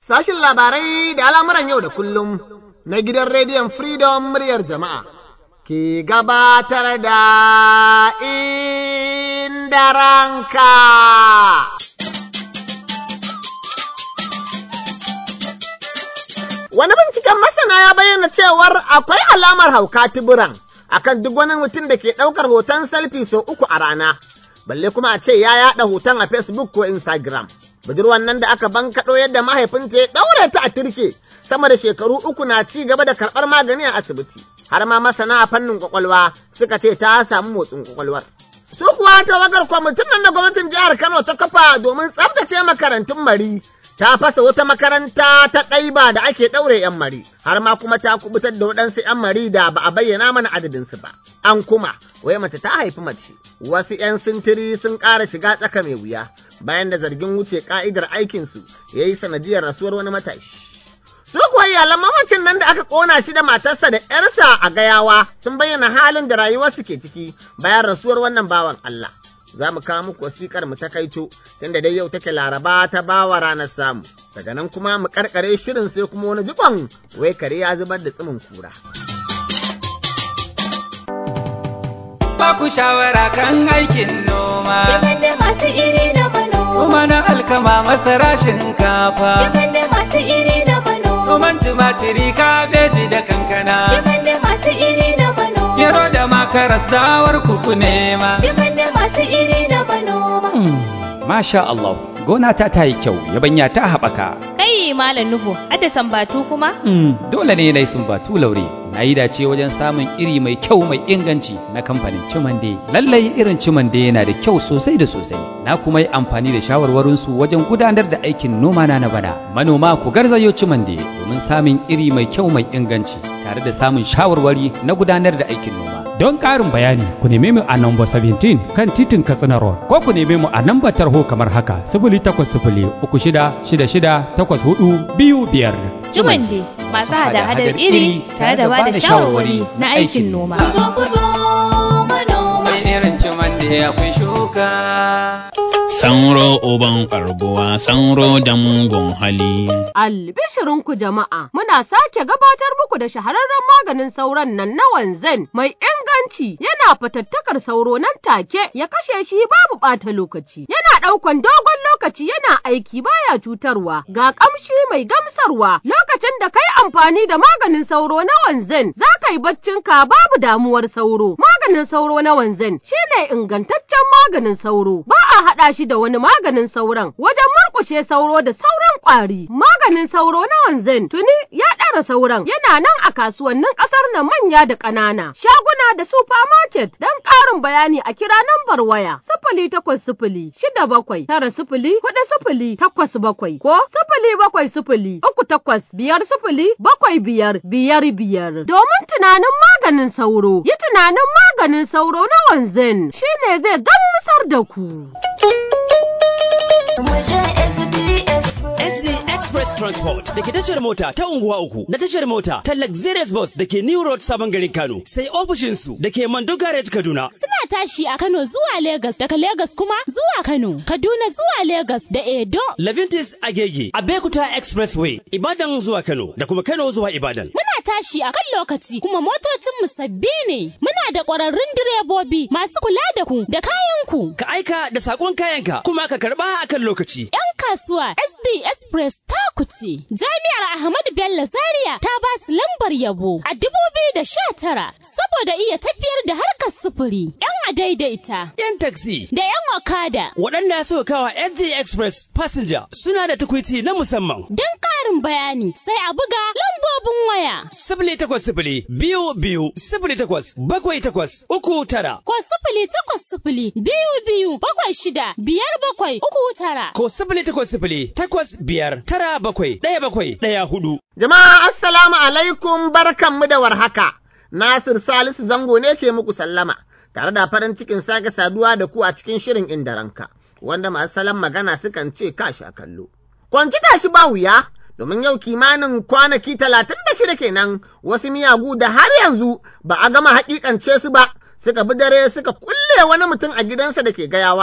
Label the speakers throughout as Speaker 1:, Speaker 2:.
Speaker 1: Sashin labarai da al'amuran yau da kullum na gidan rediyon Freedom muryar jama'a ke gabatar da inda ranka. Wani binciken masana ya bayyana cewar akwai alamar hauka tuburan akan duk wani mutum da ke ɗaukar hoton selfie sau uku a rana, balle kuma a ce ya yaɗa hoton a Facebook ko Instagram. budurwan nan da aka bankaɗo yadda mahaifinta ya ɗaure ta a turke sama da shekaru uku na ci gaba da karɓar magani a asibiti har ma masana a fannin kwakwalwa suka ce ta samu motsin kwakwalwar. Su kuwa tawagar kwamitin nan da gwamnatin jihar Kano ta kafa domin tsaftace makarantun mari ta fasa wata makaranta ta ɗaiba da ake ɗaure 'yan mari har ma kuma ta kubutar da waɗansu 'yan mari da ba a bayyana mana adadinsu ba. An kuma wai mace ta haifi mace wasu 'yan sintiri sun ƙara shiga tsaka mai wuya bayan da zargin wuce ka'idar aikinsu ya yi sanadiyar rasuwar wani matashi. Su kuwa iyalan mamacin nan da aka ƙona shi da matarsa da ‘yarsa a gayawa sun bayyana halin da rayuwarsu ke ciki bayan rasuwar wannan bawan Allah. Za mu kawo muku wasiƙar mu ta kaico tunda dai yau take laraba ta bawa ranar samu. Daga nan kuma mu karkare shirin sai kuma wani jikon wai kare ya zubar da tsimin kura.
Speaker 2: ba ku shawara kan aikin noma.
Speaker 3: Shigar da masu iri na manoma.
Speaker 2: Noma na alkama masara shinkafa.
Speaker 3: Shigar da masu iri na manoma.
Speaker 2: Noman tumatiri kabeji da kankana.
Speaker 3: Shigar da masu iri na manoma.
Speaker 2: Gero da makaras dawar kuku nema.
Speaker 3: Shigar da masu iri na manoma.
Speaker 4: Masha Allah, gona ta ta yi kyau, yabanya ta haɓaka.
Speaker 5: Kai Malam Nuhu, adda sambatu kuma?
Speaker 4: Mm, dole ne na yi sumbatu laure. Na yi dace wajen samun iri mai kyau mai inganci na kamfanin Cimande. Lallai irin Cimande yana da kyau sosai da sosai. Na kuma yi amfani da shawarwarinsu wajen gudanar da aikin noma na na bana. Manoma ku garzayo Cimande domin samun iri mai kyau mai inganci tare da samun shawarwari na gudanar da aikin noma.
Speaker 6: Don ƙarin bayani ku neme mu a namba 17 kan titin Katsina Road ko ku neme mu a namba tarho kamar haka 0800 3666 84 biyu biyar.
Speaker 5: Jumande masu hada-hadar iri tare da ba da shawarwari na aikin noma.
Speaker 3: Ku zo ku zo manoma.
Speaker 2: Sai irin ciman da akwai shuka.
Speaker 7: Sanro uban karbuwa, sanro da mugun hali.
Speaker 8: Albishirinku jama'a, muna sake gabatar muku da shahararren maganin sauron nan na wanzan mai inganci yana fatattakar sauro nan take ya kashe shi babu ɓata lokaci. Yana ɗaukan dogon lokaci yana aiki baya cutarwa ga ƙamshi mai gamsarwa lokacin da kai amfani da maganin sauro na wanzan za ka yi baccinka babu damuwar sauro. Maganin sauro na wanzan shine ingantaccen maganin sauro ba a haɗa shi da wani maganin sauron wajen murƙushe sauro da sauran ƙwari. Maganin sauro na wanzan tuni ya ɗara sauran yana nan a kasuwannin ƙasar nan manya da ƙanana. Shaguna da supermarket don ƙarin bayani a kira nambar waya sifili takwas sifili shida bakwai tara sifili huɗu sifili takwas bakwai ko sifili bakwai sifili uku takwas biyar sifili bakwai biyar biyar biyar. Domin tunanin maganin sauro yi tunanin maganin sauro na wanzan shine zai gamsar da ku.
Speaker 9: NZ Express Transport da ke tashar mota ta unguwa uku da tashar mota ta Luxurious Bus da ke New Road Sabon Garin Kano sai ofishinsu da ke Mando Garage Kaduna.
Speaker 10: Suna tashi a Kano zuwa Legas daga Legas kuma zuwa Kano, Kaduna zuwa Legas da Edo.
Speaker 9: Levintis Agege, Abekuta Expressway, Ibadan zuwa Kano da kuma Kano zuwa Ibadan.
Speaker 10: Muna tashi a kan lokaci kuma motocinmu sabbi ne. Muna da ƙwararrun direbobi masu kula da ku da kayanku.
Speaker 9: Ka aika da saƙon kayanka kuma ka karɓa a kan lokaci.
Speaker 10: 'Yan kasuwa SD Express ta kuce. Jami'ar Ahmadu Bello Zaria ta ba su lambar yabo a dubu biyu da sha tara saboda iya tafiyar da harkar sufuri. 'Yan adaidaita
Speaker 9: 'Yan taxi
Speaker 10: da 'yan okada.
Speaker 9: waɗanda suka kawa SD Express passenger suna da tukwici na musamman.
Speaker 10: Don ƙarin bayani sai a buga lambobin waya.
Speaker 9: Sifili takwas sifili biyu biyu sifili takwas bakwai takwas uku tara
Speaker 10: Ko sifili takwas sifili biyu biyu bakwai shida biyar bakwai uku tara.
Speaker 9: ko sifili takwas sifili takwas biyar tara bakwai ɗaya bakwai ɗaya hudu.
Speaker 1: Jama'a assalamu alaikum barkanmu da warhaka. Nasir Salisu Zango ne ke muku sallama, tare da farin cikin sake saduwa da ku a cikin shirin inda ranka, wanda masu salon magana sukan ce kashi a kallo. Kwanci tashi ba wuya, domin yau kimanin kwanaki talatin da shida kenan wasu miyagu da har yanzu ba a gama hakikance su ba, suka bi dare suka kulle wani mutum a gidansa da ke gayawa,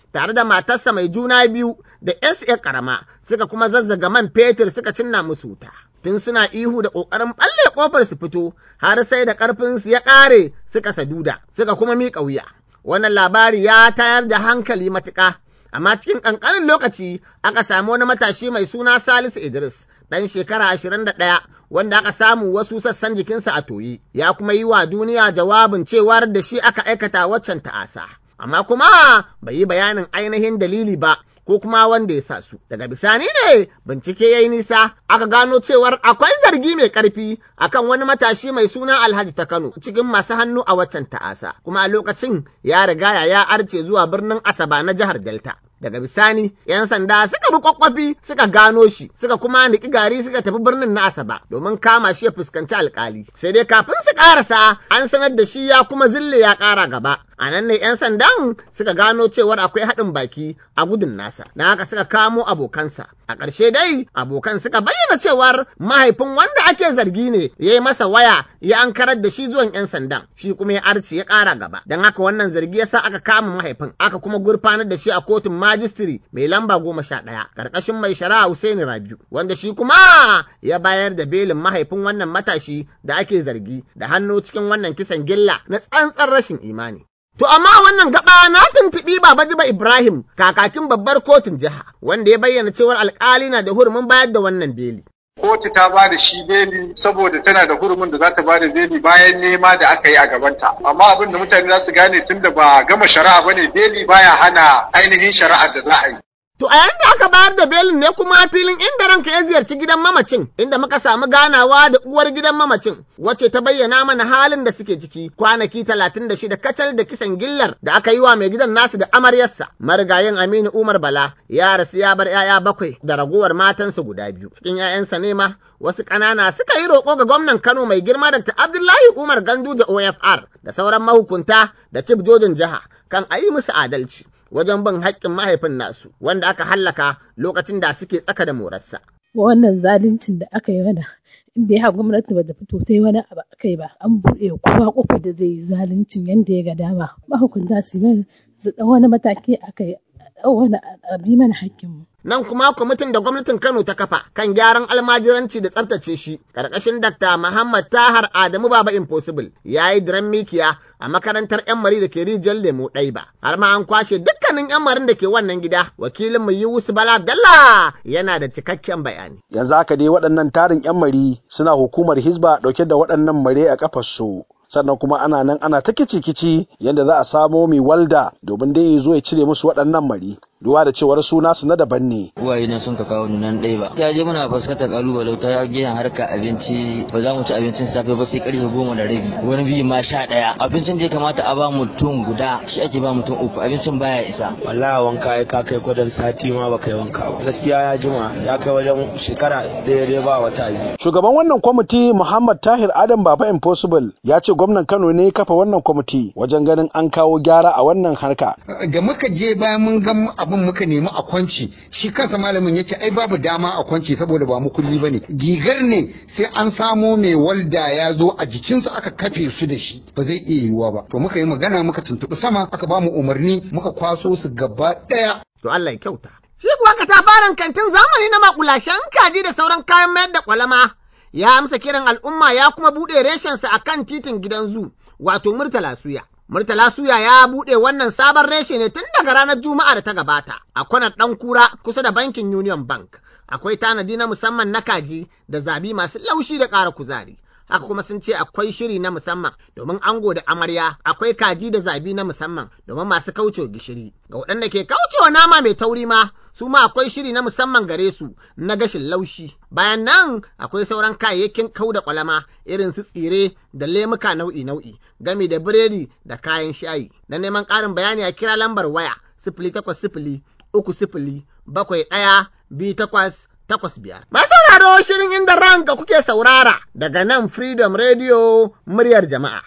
Speaker 1: tare da matarsa mai juna biyu da SA karama suka kuma zazzaga man fetur suka cinna musu wuta. Tun suna ihu da ƙoƙarin ɓalle ƙofar su fito har sai da ƙarfinsu ya ƙare suka saduda suka kuma miƙa wuya. Wannan labari ya tayar da hankali matuƙa. Amma cikin ƙanƙanin lokaci aka samu wani matashi mai suna Salisu Idris ɗan shekara ashirin da ɗaya wanda aka samu wasu sassan jikinsa a toyi ya kuma yi wa duniya jawabin cewar da shi aka aikata waccan ta'asa. Amma kuma bai yi bayanin ainihin dalili ba ko kuma wanda ya sa su. Daga bisani ne bincike ya yi nisa aka gano cewar akwai zargi mai ƙarfi akan wani matashi mai suna Alhaji ta Kano cikin masu hannu a waccan ta'asa kuma a lokacin ya riga ya arce zuwa birnin Asaba na jihar Delta. daga bisani 'yan sanda suka bi kwakwafi suka gano shi suka kuma niki gari suka tafi birnin na asaba domin kama shi ya fuskanci alkali sai dai kafin su karasa an sanar da shi ya kuma zille ya kara gaba a nan ne 'yan sandan suka gano cewar akwai haɗin baki a gudun nasa na haka suka kamo abokansa a ƙarshe dai abokan suka bayyana cewar mahaifin wanda ake zargi ne ya yi masa waya ya ankarar da shi zuwan 'yan sandan shi kuma ya arce ya ƙara gaba don haka wannan zargi yasa aka kama mahaifin aka kuma gurfanar da shi a kotun majistiri mai lamba goma sha ɗaya ƙarƙashin mai shari'a Hussaini Rabiu wanda shi kuma ya bayar da belin mahaifin wannan matashi da ake zargi da hannu cikin wannan kisan gilla na tsantsar rashin imani. To amma wannan gaba na tuntuɓi Baba Jiba Ibrahim kakakin babbar kotun jiha wanda ya bayyana cewar alƙali na da hurumin bayar da wannan beli.
Speaker 11: kotu ta ba da shi beli saboda tana da hurumin da za ta ba da beli bayan nema da aka yi a gabanta amma abin da mutane za su gane tun da ba gama shari'a bane beli baya hana ainihin shari'ar da za a yi
Speaker 1: To a yayin da aka bayar da belin ne kuma filin inda ranka ya ziyarci gidan mamacin inda muka samu ganawa da uwar gidan mamacin wacce ta bayyana mana halin da suke ciki kwanaki talatin da shida kacal da kisan gillar da aka yi wa mai gidan nasu da amaryarsa marigayin Aminu Umar Bala ya rasu ya bar 'ya'ya bakwai da ragowar matansa guda biyu cikin 'ya'yansa ne ma wasu ƙanana suka yi roƙo ga gwamnan Kano mai girma Dr. Abdullahi Umar Gandu da OFR da sauran mahukunta da cif jojin jiha kan a yi musu adalci. wajen bin haƙƙin mahaifin nasu wanda aka hallaka lokacin da suke tsaka da morarsa.
Speaker 12: Wannan zaluncin da aka yi mana inda ya gwamnati ba ta fito ta yi wani abu a kai ba an buɗe kowa kofar da zai yi zaluncin yadda ya ga dama mahukunta su yi su ɗan wani mataki a kai wani abi mana haƙƙinmu.
Speaker 1: Nan kuma kwamitin da gwamnatin Kano ta kafa kan gyaran almajiranci da tsaftace shi, ƙarƙashin Dr. Muhammad Tahar Adamu Baba Impossible ya yi diran mikiya a makarantar 'yan mari da ke rijiyar lemo ɗaiba. Har ma an kwashe dukkanin 'yan marin da ke wannan gida, wakilin mu Yusuf Bala Abdallah yana da cikakken bayani.
Speaker 13: Yanzu haka dai waɗannan tarin 'yan mari suna hukumar Hizba ɗauke da waɗannan mare a ƙafarsu. sannan kuma ana nan ana ta kici-kici yadda za a samo mai walda domin dai ya zo ya cire musu waɗannan mari duba da cewar suna su na daban ne.
Speaker 14: Uwaye na sun ka kawo ni nan ɗaya ba. Ta je muna fuskantar kalubale ta gehen harka abinci ba za mu ci abincin safe ba sai karfe goma da rabi wani biyu ma sha ɗaya. Abincin da ya kamata a ba mutum guda shi ake ba mutum uku abincin baya isa.
Speaker 15: Wallahi wanka ya ka kai kwadon sati ma baka yi wanka ba. Gaskiya ya jima ya kai wajen shekara ɗaya dai ba wata biyu.
Speaker 13: Shugaban wannan kwamiti Muhammad Tahir Adam Baba Impossible ya ce gwamnan Kano ne ya kafa wannan kwamiti wajen ganin an kawo gyara a wannan harka.
Speaker 16: Da muka je bayan mun ga abin muka nemi a kwanci shi kansa malamin ya ce ai babu dama a kwanci saboda ba mu kulli bane gigar ne sai an samo mai walda ya zo a jikinsu aka kafe su da shi ba zai iya yiwuwa ba to muka yi magana muka tuntuɓi sama aka ba mu umarni muka kwaso su gaba ɗaya.
Speaker 1: To Allah ya kyauta. Shi kuwa katafaren kantin zamani na makulashen kaji da sauran kayan mayar da kwalama ya amsa kiran al'umma ya kuma buɗe reshensa a kan titin gidan zu wato Murtala Suya. Murtala Suya ya buɗe wannan sabon reshe ne tun daga ranar Juma'a da ta gabata a kwanar ɗan kura kusa da bankin Union Bank. Akwai tanadi na musamman na kaji da zabi masu laushi da ƙara kuzari. Haka kuma sun ce akwai shiri na musamman domin ango da amarya akwai kaji da zabi na musamman domin masu kaucewa gishiri. Ga waɗanda ke kaucewa nama mai tauri ma su ma akwai shiri na musamman gare su na gashin laushi. Bayan nan akwai sauran kayayyakin kau da kwalama irin su tsire da lemuka nau'i-nau'i gami da biredi da kayan shayi. Na neman ƙarin bayani a kira lambar waya sifili takwas sifili uku sifili bakwai ɗaya biyu takwas takwas biyar. Masu sauraro shirin inda ranka kuke saurara daga nan Freedom Radio muryar jama'a.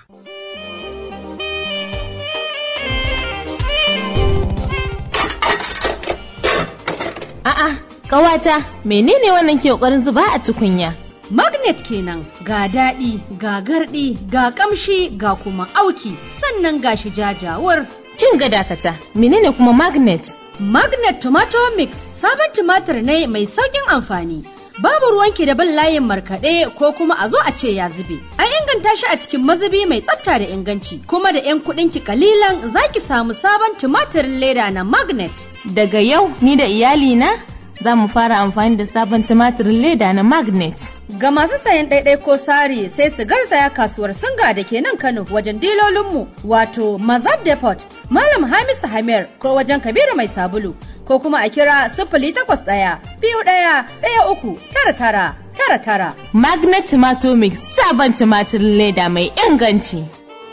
Speaker 5: A'a, ƙawata, menene wannan ke ƙoƙarin zuba a tukunya?
Speaker 17: Magnet kenan ga daɗi, ga garɗi, ga ƙamshi, ga kuma auki, sannan ga shi jajawar.
Speaker 5: Kin ga dakata, menene kuma magnet?
Speaker 17: Magnet Tomato Mix sabon tumatir ne mai sauƙin amfani. Babu ruwanki da bin layin markaɗe ko kuma a zo a ce ya zube. An inganta shi a cikin mazubi mai tsafta da inganci, kuma da 'yan kuɗinki kalilan za ki samu sabon tumatirin leda na Magnet.
Speaker 5: Daga yau ni da iyalina za mu fara amfani da sabon tumatirin leda na magnet.
Speaker 17: Ga masu sayan ɗaiɗai ko sari sai su garzaya kasuwar singa da ke nan Kano wajen dilolinmu wato Mazab Depot, Malam Hamisu Hamir ko wajen Kabiru Mai Sabulu ko kuma a kira sifili takwas ɗaya biyu ɗaya ɗaya uku tara tara tara tara.
Speaker 5: Magnet Tomato Mix sabon tumatirin leda mai inganci.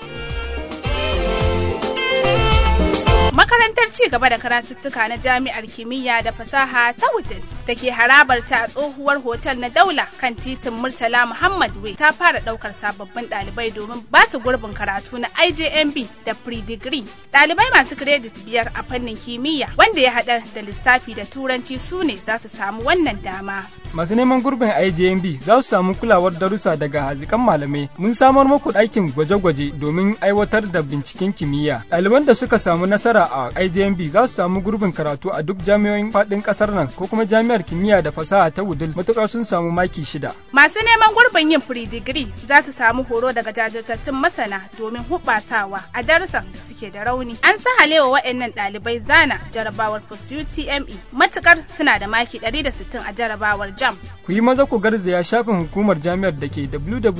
Speaker 18: Makarantar ci gaba da karatuttuka na Jami'ar Kimiyya da Fasaha ta Wudil da ke harabar ta a tsohuwar hotel na Daula kan titin Murtala Muhammad Way ta fara daukar sababbin ɗalibai domin ba su gurbin karatu na IJMB da pre-degree. Ɗalibai masu kiredit biyar a fannin kimiyya wanda ya haɗar da lissafi da turanci su ne za su samu wannan dama.
Speaker 19: Masu neman gurbin IJMB za su samu kulawar darussa daga hazikan malamai. Mun samar muku ɗakin gwaje-gwaje domin aiwatar da binciken kimiyya. Ɗaliban da suka samu nasara a IJMB za su samu gurbin karatu a duk jami'o'in faɗin ƙasar nan ko kuma jami'ar kimiyya da fasaha ta Wudil matuƙar sun samu maki shida.
Speaker 18: Masu neman gurbin yin pre-degree za su samu horo daga jajirtattun masana domin hubasawa a darussan da suke da rauni. An sa halewa waɗannan ɗalibai zana jarabawar post UTME matuƙar suna da maki 160 a jarabawar JAM.
Speaker 19: Ku yi maza ku garzaya shafin hukumar jami'ar da ke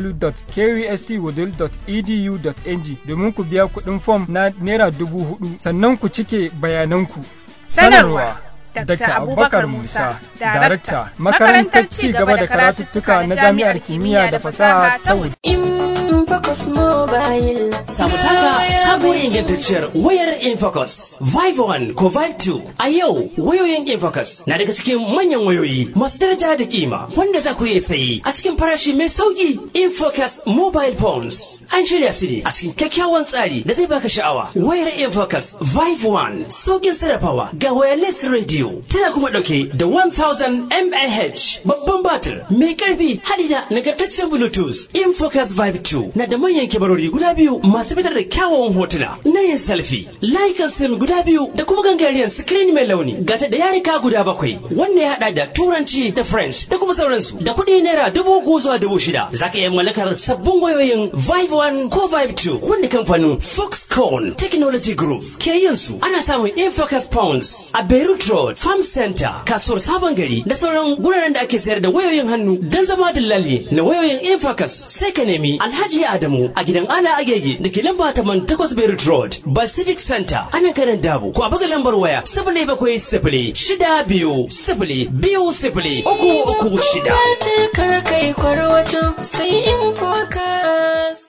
Speaker 19: www.kustwoodil.edu.ng domin ku biya kuɗin fom na naira dubu hudu sannan ku cike bayananku.
Speaker 18: Sanarwa.
Speaker 19: Dr. Abubakar Musa, Darakta, Makarantar Ci gaba da Karatuttuka na Jami'ar Kimiyya da Fasaha ta
Speaker 20: Infocus Mobile.
Speaker 9: Samu taka sabuwar ingantacciyar wayar Infocus Vive 1 ko Vive 2. A yau wayoyin Infocus na daga cikin manyan wayoyi masu daraja da kima wanda za ku iya sayi a cikin farashi mai sauki Infocus Mobile Phones. An shirya su ne a cikin kyakkyawan tsari da zai baka sha'awa. Wayar Infocus Vive 1 saukin sarrafawa ga wireless radio tana kuma dauke da 1000 mAh babban batir mai karfi hadi da nagartaccen Bluetooth. Infocus Vive 2 na da manyan kibarori guda biyu masu fitar da kyawawan hotuna na yin selfie layukan sim guda biyu da kuma gangariyar screen mai launi gata da yarika guda bakwai wanda ya hada da turanci da french da kuma sauransu da kuɗi naira dubu uku zuwa dubu shida za ka iya mallakar sabbin wayoyin vive 1 ko vive 2 wanda kamfanin foxconn technology group ke yin su ana samun infocus pounds a beirut road farm center kasuwar sabon gari da sauran guraren da ake sayar da wayoyin hannu don zama dillali na wayoyin infocus sai ka nemi alhaji Adamu a gidan Ala Agege da ke lamba taman takwas Beirut Road, Pacific Center, ana kanan dabu. Ko a buga lambar waya sifili bakwai sifili shida biyu sifili biyu sifili uku uku shida.
Speaker 20: Kar kai kwarwato sai in focus.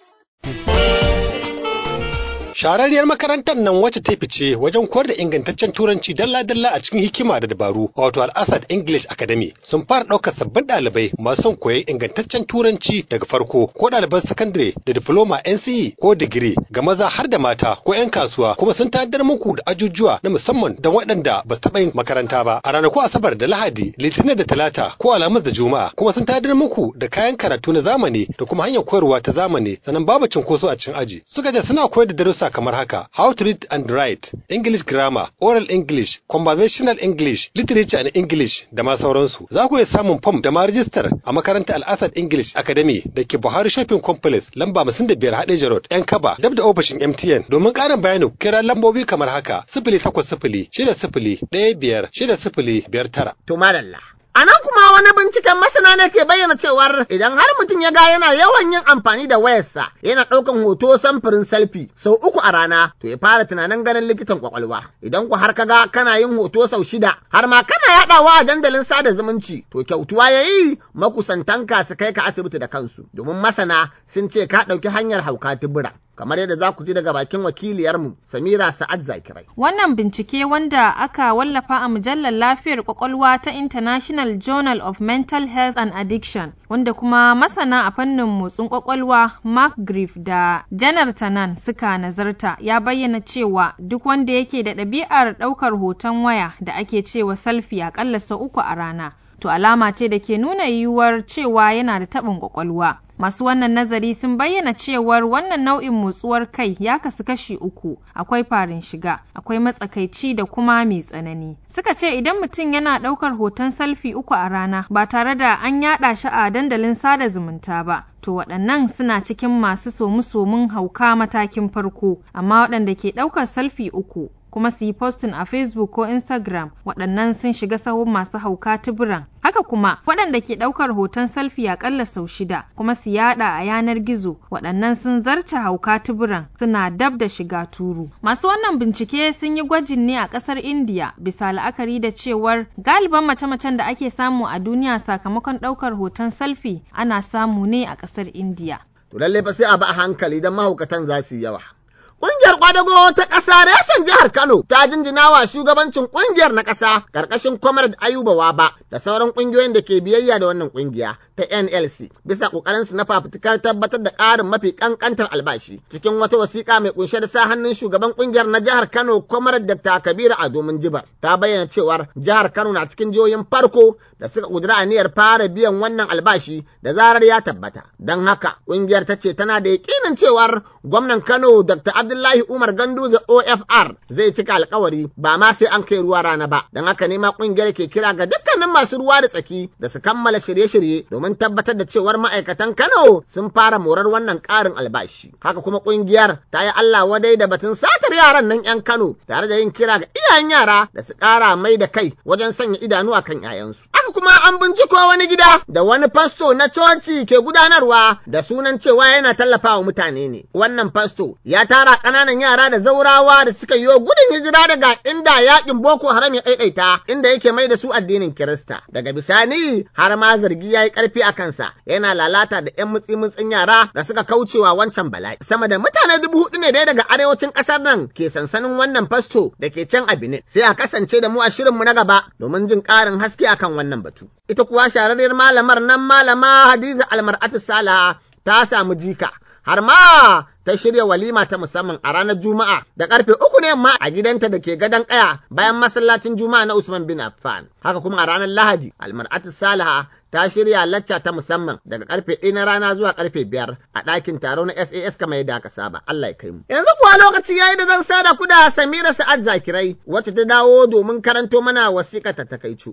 Speaker 21: Shahararriyar makarantar nan wacce ta fice wajen koyar da ingantaccen turanci dalla-dalla a cikin hikima da dabaru wato Al-Asad English Academy sun fara ɗaukar sabbin ɗalibai masu son koyon ingantaccen turanci daga farko ko ɗaliban sakandare da diploma NCE ko digiri ga maza har da mata ko 'yan kasuwa kuma sun tanadar muku da ajujuwa na musamman don waɗanda ba su taɓa yin makaranta ba a ranaku Asabar da Lahadi, Litinin da Talata ko Alhamis da Juma'a kuma sun tanadar muku da kayan karatu na zamani da kuma hanyar koyarwa ta zamani sannan babu cinkoso a cikin aji. Suka ce suna koyar da darussa kamar haka how to read and write english grammar oral english conversational english literature and english da ma sauransu za ku iya samun fom da ma rijistar a makarantar al-asad english academy da ke buhari shopping complex lamba biyar hadeja road yan kaba dab da ofishin mtn domin ƙarin bayani kira lambobi kamar haka sifili takwas sifili shida sifili ɗaya biyar shida sifili biyar tara.
Speaker 1: to madalla A nan kuma wani binciken masana ne ke bayyana cewar idan har mutum ya ga yana yawan yin amfani da wayarsa yana ɗaukan hoto samfurin selfie sau uku a rana to ya fara tunanin ganin likitan kwakwalwa. Idan ku har kaga kana yin hoto sau shida har ma kana yaɗawa a dandalin sada zumunci to kyautuwa ya yi makusantanka su kai ka asibiti da kansu domin masana sun ce ka ɗauki hanyar hauka tubura. kamar yadda za ku ji daga bakin wakiliyarmu Samira Sa'ad Zakirai.
Speaker 22: Wannan bincike wanda aka wallafa a mujallar lafiyar kwakwalwa ta International Journal of Mental Health and Addiction wanda kuma masana a fannin motsin kwakwalwa Mark Griff da Janar Tanan suka nazarta ya bayyana cewa duk wanda yake da ɗabi'ar ɗaukar hoton waya da ake cewa selfie akalla sau uku a rana to alama ce da ke nuna yiwuwar cewa yana da taɓin ƙwaƙwalwa. Masu wannan nazari sun bayyana cewar wannan nau'in motsuwar kai ya kasu kashi uku, akwai farin shiga, akwai matsakaici da kuma mai tsanani. Suka ce idan mutum yana ɗaukar hoton salfi uku a rana ba tare da an yaɗa shi a dandalin sada zumunta ba, to waɗannan suna cikin masu somu-somun hauka matakin farko, amma waɗanda ke ɗaukar salfi uku kuma su yi postin a Facebook ko Instagram waɗannan sun shiga sahun masu hauka tuburan. Haka kuma waɗanda ke ɗaukar hoton selfie aƙalla sau shida kuma su yaɗa a yanar gizo waɗannan sun zarce hauka tuburan suna dab da shiga turu. Masu wannan bincike sun yi gwajin ne a ƙasar India bisa la'akari da cewar galiban mace-macen da ake samu a duniya sakamakon ɗaukar hoton selfie ana samu ne a ƙasar India.
Speaker 1: To lallai fa sai a ba a hankali don mahaukatan za su yi yawa. Ƙungiyar kwadago ta ƙasa reshen jihar Kano ta jinjina wa shugabancin ƙungiyar na ƙasa ƙarƙashin Comrade Ayuba Waba da sauran ƙungiyoyin da ke biyayya da wannan ƙungiya ta NLC bisa ƙoƙarinsu na fafutukar tabbatar da ƙarin mafi ƙanƙantar albashi cikin wata wasiƙa mai ƙunshe da sa hannun shugaban ƙungiyar na jihar Kano Comrade Dr. Kabiru Ado Jibar ta bayyana cewar jihar Kano na cikin jihohin farko da suka ƙudura aniyar fara biyan wannan albashi da zarar ya tabbata. Don haka ƙungiyar ta ce tana da yaƙinin cewar gwamnan Kano Dr. Abdullahi Umar Ganduje OFR zai cika alkawari ba ma sai an kai ruwa rana ba. Don haka ne ma ƙungiyar ke kira ga dukkanin masu ruwa da tsaki da su kammala shirye-shirye domin tabbatar da cewar ma'aikatan Kano sun fara morar wannan ƙarin albashi. Haka kuma ƙungiyar ta yi Allah wadai da batun satar yaran nan 'yan Kano tare da yin kira ga iyayen yara da su ƙara mai da kai wajen sanya idanu a kan 'ya'yansu. Haka kuma an binciko wani gida da wani fasto na coci ke gudanarwa da sunan cewa yana tallafawa mutane ne. Wannan fasto ya tara ƙananan yara da zaurawa da suka yi gudun hijira daga inda yakin Boko Haram ya ɗaiɗaita inda yake mai da su addinin Kirista. Daga bisani har ma zargi ya yi ƙarfi a kansa yana lalata da 'yan mutsi-mutsin yara da suka kaucewa wancan bala'i. Sama da mutane dubu hudu ne dai daga arewacin ƙasar nan ke sansanin wannan fasto da ke can a Benin. Sai a kasance da mu a shirinmu na gaba domin jin ƙarin haske akan wannan batu. Ita kuwa shahararriyar malamar nan malama Hadiza Almar'atu Salaha ta samu jika. har ma ta shirya walima ta musamman a ranar Juma'a da karfe uku ne ma a gidanta da ke gadon kaya bayan masallacin Juma'a na Usman bin Affan. Haka kuma a ranar Lahadi, Almar'atu Salaha ta shirya lacca ta musamman daga karfe ɗaya na rana zuwa karfe biyar a ɗakin taro na SAS kamar yadda aka saba. Allah ya kai mu. Yanzu kuwa lokaci yayi da zan sada ku da Samira Sa'ad Zakirai wacce ta dawo domin karanto mana wasiƙa ta takaicu.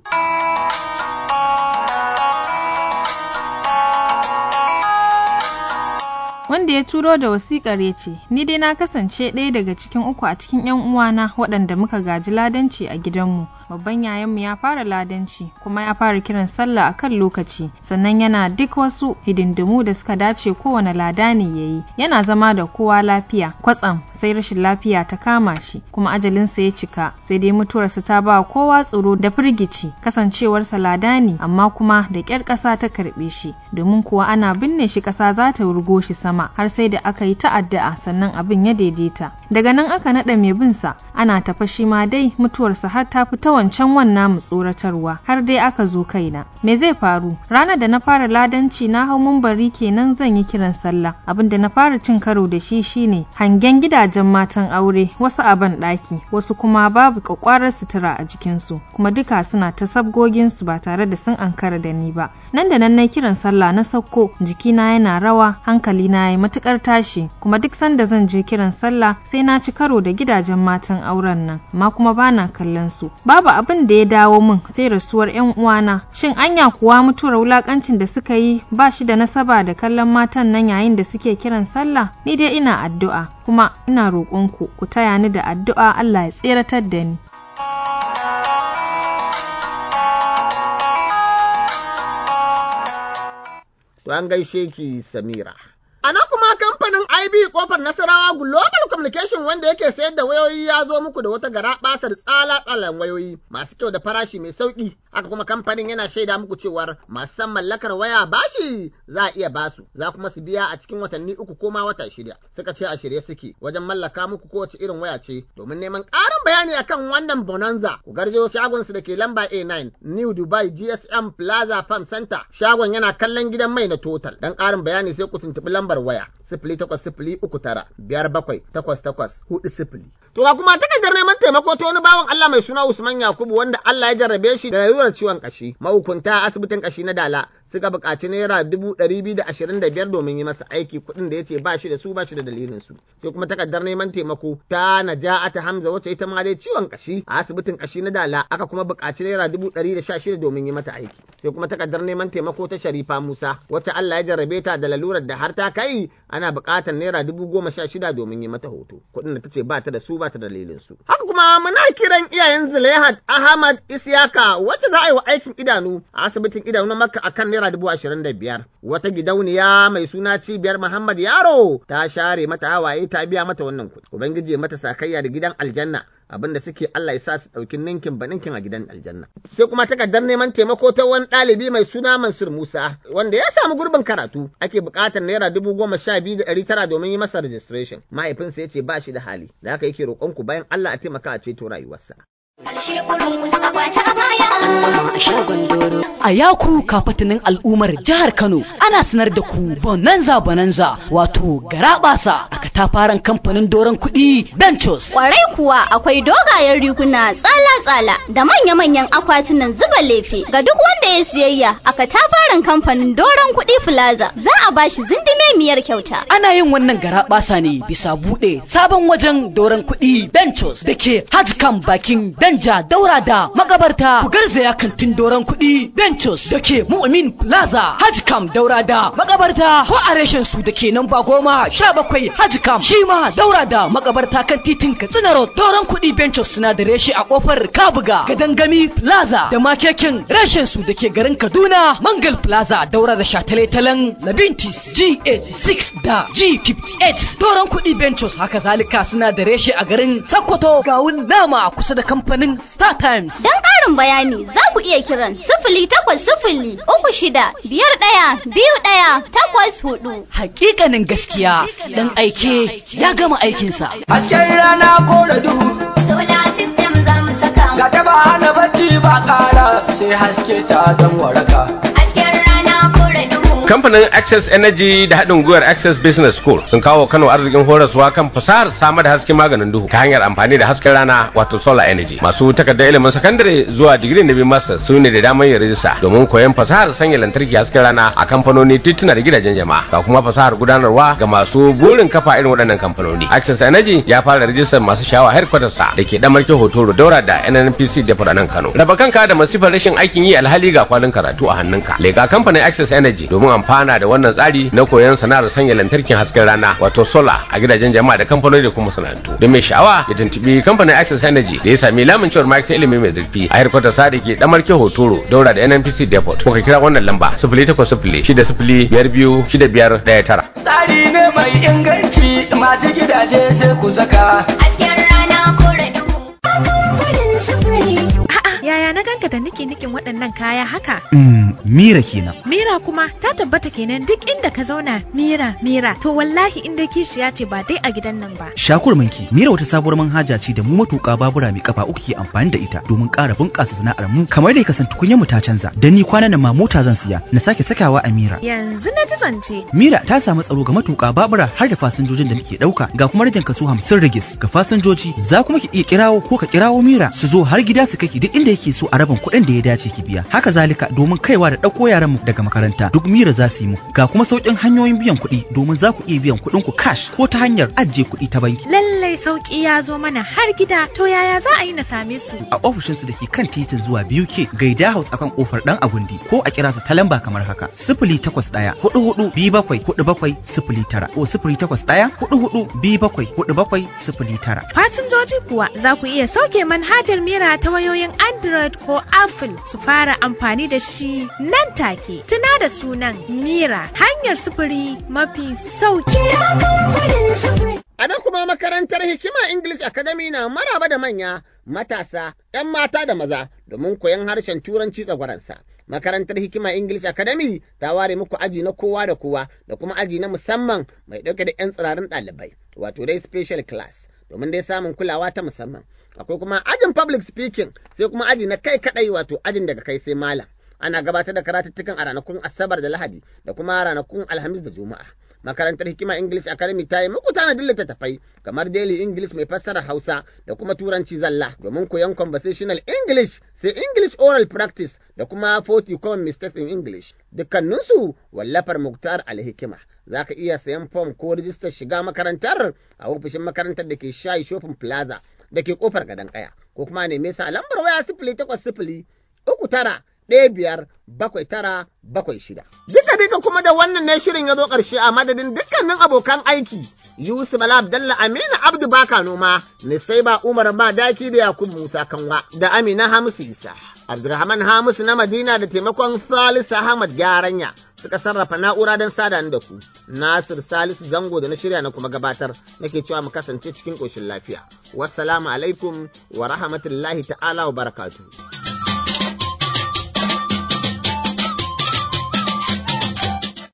Speaker 22: wanda ya turo da wasikar ya ce ni dai na kasance ɗaya daga cikin uku a cikin 'yan uwana waɗanda muka gaji ladanci a gidanmu babban yayanmu ya fara ladanci kuma ya fara kiran sallah a kan lokaci sannan yana duk wasu hidindimu da suka dace kowane lada ne ya yi yana zama da kowa lafiya kwatsam sai rashin lafiya ta kama shi kuma ajalinsa ya cika sai dai mutuwarsa ta ba kowa tsoro da firgici kasancewarsa lada ne amma kuma da ƙyar ƙasa ta karɓe shi domin kuwa ana binne shi ƙasa za ta wurgo shi sama har sai da aka yi ta'adda'a sannan abin ya daidaita daga nan aka naɗa mai bin sa ana tafa shi ma dai mutuwarsa har ta fita wancan wannan mu tsoratarwa har dai aka zo kaina me zai faru ranar da na fara ladanci na hau mumbari kenan zan yi kiran sallah abin da na fara cin karo da shi shine hangen gidajen matan aure wasu a ban ɗaki wasu kuma babu kwakwarar sutura a jikinsu kuma duka suna ta sabgoginsu ba tare da sun ankara da ni ba nan da nan na kiran sallah na sauko jikina yana rawa hankali na yi matukar tashi kuma duk sanda zan je kiran sallah sai na ci karo da gidajen matan auren nan amma kuma bana kallon su babu abin da ya dawo min sai rasuwar yan uwana shin anya kuwa mutuwar wulakancin da suka yi ba shi da nasaba da kallon matan nan yayin da suke kiran sallah ni dai ina addu'a kuma ina roƙonku ku taya ni da addu'a Allah ya tseratar da ni
Speaker 1: To an gaishe ki Samira. A nan kuma kamfanin IB kofar Nasarawa Global Communication wanda yake sayar da wayoyi ya zo muku da wata gara basar tsala tsalan wayoyi masu kyau da farashi mai sauki. Haka kuma kamfanin yana shaida muku cewar masu san mallakar waya bashi za a iya basu, za kuma su biya a cikin watanni uku ko ma wata shida. Suka ce a shirye suke wajen mallaka muku kowace irin waya ce domin neman ƙarin bayani akan wannan bonanza. Ku garje shagon su da ke lamba A9 New Dubai GSM Plaza Farm Center. Shagon yana kallon gidan mai na Total. Dan ƙarin bayani sai ku tuntuɓi lambar lambar waya sifili takwas sifili uku tara biyar bakwai takwas takwas hudu sifili. To ga kuma takardar neman taimako ta wani bawan Allah mai suna Usman Yakubu wanda Allah ya jarrabe shi da lalurar ciwon kashi. Mahukunta asibitin kashi na Dala suka buƙaci naira dubu ɗari biyu da ashirin da biyar domin yi masa aiki kuɗin da ya ce ba shi da su ba shi da dalilin su. Sai kuma takardar neman taimako ta Naja'ata Hamza wacce ita ma dai ciwon kashi a asibitin kashi na Dala aka kuma buƙaci naira dubu ɗari da sha shida domin yi mata aiki. Sai kuma takardar neman taimako ta Sharifa Musa wacce Allah ya jarrabe ta da lalurar da har ta kai ana buƙatar naira dubu goma sha shida domin yi mata hoto kuɗin da ta ce ba ta da su ba ta da dalilin su. Haka kuma muna kiran iyayen Zulaihat Ahmad Isiyaka wacce za a yi wa aikin idanu a asibitin idanu na Makka akan naira dubu ashirin da biyar. Wata gidauniya mai suna cibiyar Muhammad Yaro ta share mata hawaye ta biya mata wannan kuɗi. Ubangiji ya mata sakayya da gidan aljanna abin da suke Allah ya sa su ɗauki ninkin ba ninkin a gidan aljanna. Sai kuma takardar neman taimako ta wani ɗalibi mai suna Mansur Musa wanda ya samu gurbin karatu ake buƙatar naira dubu goma sha biyu da ɗari tara domin yi masa registration. Mahaifinsa ya ce ba shi da hali da haka yake roƙonku bayan Allah a taimaka a ceto rayuwarsa.
Speaker 4: A yaku kafatanin al'ummar jihar Kano ana sanar da ku bonanza bonanza wato garabasa a katafaren kamfanin doron kuɗi Bentos.
Speaker 6: Kwarai kuwa akwai dogayen riguna tsala-tsala da manya-manyan akwatunan zuba lefe ga duk wanda ya siyayya a katafaren kamfanin doron kuɗi Plaza za a bashi zindimemiyar kyauta.
Speaker 4: Ana yin wannan garabasa ne bisa buɗe sabon wajen doron kuɗi Bentos da ke Hajkan bakin danja daura da magabarta ku garzaya kantin doron kuɗi Bentos da ke Mu'min Plaza Hajkam daura da magabarta ko a reshen su da ke nan ba goma sha bakwai Hajkam shi ma daura da magabarta kan titin Katsina Road doron kuɗi Bentos suna da reshe a kofar Kabuga Gadangami Plaza da makekin reshen su da ke garin Kaduna Mangal Plaza daura da shataletalen Labintis G86 da G58 doron kuɗi Bentos haka zalika suna da reshe a garin Sokoto gawun nama kusa da kamfanin Star Times.
Speaker 6: Don ƙarin bayani za ku iya kiran sifili takwas sifili uku shida biyar ɗaya biyu ɗaya takwas hudu.
Speaker 4: Hakikanin gaskiya ɗan aike ya gama aikinsa.
Speaker 23: Hasken rana ko da duhu.
Speaker 6: Solar system za mu saka.
Speaker 23: Ga ta ba hana bacci ba ƙara sai haske ta zan waraka.
Speaker 6: Hasken rana ko da duhu.
Speaker 24: Kamfanin Access Energy da haɗin gwiwar Access Business School sun kawo Kano arzikin horaswa kan fasahar samar da hasken maganin duhu ta hanyar amfani da hasken rana wato solar energy. Masu takardar ilimin sakandare zuwa digiri na biyu masters su ne da damar yin rijista domin koyon fasahar sanya lantarki hasken rana a kamfanoni tituna da gidajen jama'a. Ga kuma fasahar gudanarwa ga masu burin kafa irin waɗannan kamfanoni. Access Energy ya fara rijistar masu shawa headquarters sa da ke damarke hotoro daura da NNPC da a nan Kano. Raba kanka da masifar rashin aikin yi alhali ga kwalin karatu a hannunka. Lega kamfanin Access Energy domin amfana da wannan tsari na koyon sana'ar sanya lantarkin hasken rana wato sola a gidajen jama'a da kamfanoni da kuma masana'antu don mai sha'awa ya tuntubi kamfanin access energy da ya sami lamincewar ma'aikatar ilimi mai zurfi a harkar sa da ke damarke hotoro daura da nnpc depot ko ka kira wannan lamba sifili takwas sifili shida sifili biyar biyu shida biyar ɗaya tara.
Speaker 23: Tsari ne mai inganci masu gidaje sai ku saka.
Speaker 6: Hasken rana ko da duhu.
Speaker 25: Yaya na ganka da niki nikin waɗannan kaya haka?
Speaker 26: Mm, Mira kenan.
Speaker 25: Mira kuma ta tabbata kenan duk inda ka zauna Mira Mira to wallahi inda kishiya ce ba dai a gidan nan ba.
Speaker 26: Shakur manki, Mira wata sabuwar manhaja ce da mu matuƙa babura mai kafa uku ke amfani da ita domin ƙara bunƙasa sana'ar mu kamar da kasan tukunyar mu ta canza. Dan ni kwanan nan ma mota zan siya na sake sakawa a Mira.
Speaker 25: Yanzu na ji zance.
Speaker 26: Mira ta samu tsaro ga matuƙa babura har da fasinjojin da muke ɗauka ga kuma ragin kaso hamsin rigis ga fasinjoji za kuma ki iya kirawo ko ka kirawo Mira su zo har gida su kai duk inda yake so a rabin kuɗin da ya dace ki biya. Haka zalika domin kaiwa da ɗauko yaran mu daga makaranta duk Mira za su yi mu. Ga kuma sauƙin hanyoyin biyan kuɗi domin za ku iya biyan kuɗin ku cash ko ta hanyar ajiye kuɗi ta banki.
Speaker 25: Lallai sauƙi ya zo mana har gida to yaya za a yi na same su?
Speaker 26: A ofishinsu da ke kan titin zuwa biyu ke gaida house akan kofar ɗan agundi ko a kira su ta lamba kamar haka sifili takwas ɗaya hudu hudu biyu bakwai hudu bakwai sifili tara ko sifili takwas ɗaya hudu hudu biyu bakwai hudu bakwai sifili tara.
Speaker 25: Fasinjoji kuwa za ku iya sauke manhajar Mira ta wayoyin Android ko Apple su fara amfani da shi nan take. Tuna da sunan Mira hanyar sufuri mafi sauki.
Speaker 1: A nan kuma makarantar Hikima English Academy na maraba da manya, matasa, ‘yan mata da maza domin koyon harshen Turanci tsagwaransa. Makarantar Hikima English Academy ta ware muku aji na kowa da kowa da kuma aji na musamman mai ɗauke da ‘yan tsirarin ɗalibai, wato dai special class, domin dai samun kulawa ta musamman. Akwai kuma ajin public speaking sai kuma aji na kai kaɗai wato ajin daga kai sai malam. ana gabatar da karatuttukan a ranakun Asabar da Lahadi da kuma ranakun Alhamis da Juma'a. Makarantar Hikima English Academy ta yi muku tanadin littattafai kamar Daily English mai fassarar Hausa da kuma Turanci zalla domin koyon conversational English sai English oral practice da kuma 40 common mistakes in English. Dukkaninsu wallafar Muktar Alhikima. Za ka iya sayan fom ko rijistar shiga makarantar a ofishin makarantar da ke shayi shopping plaza da ke kofar gadon kaya ko kuma neme sa lambar waya sifili takwas sifili uku tara ɗaya biyar bakwai tara bakwai shida. Duka duka kuma da wannan ne shirin ya zo ƙarshe a madadin dukkanin abokan aiki. Yusuf Bala Abdalla Aminu Abdu Baka Noma, Nisaiba Umar Madaki da Yakub Musa Kanwa da Amina Hamisu Isa. Abdulrahman Hamisu na Madina da taimakon Salisu Ahmad Garanya suka sarrafa na'ura don sada da ku. Nasir Salisu Zango da na shirya na kuma gabatar nake cewa mu kasance cikin ƙoshin lafiya. Wassalamu alaikum wa rahmatullahi ta'ala wa barakatuhu.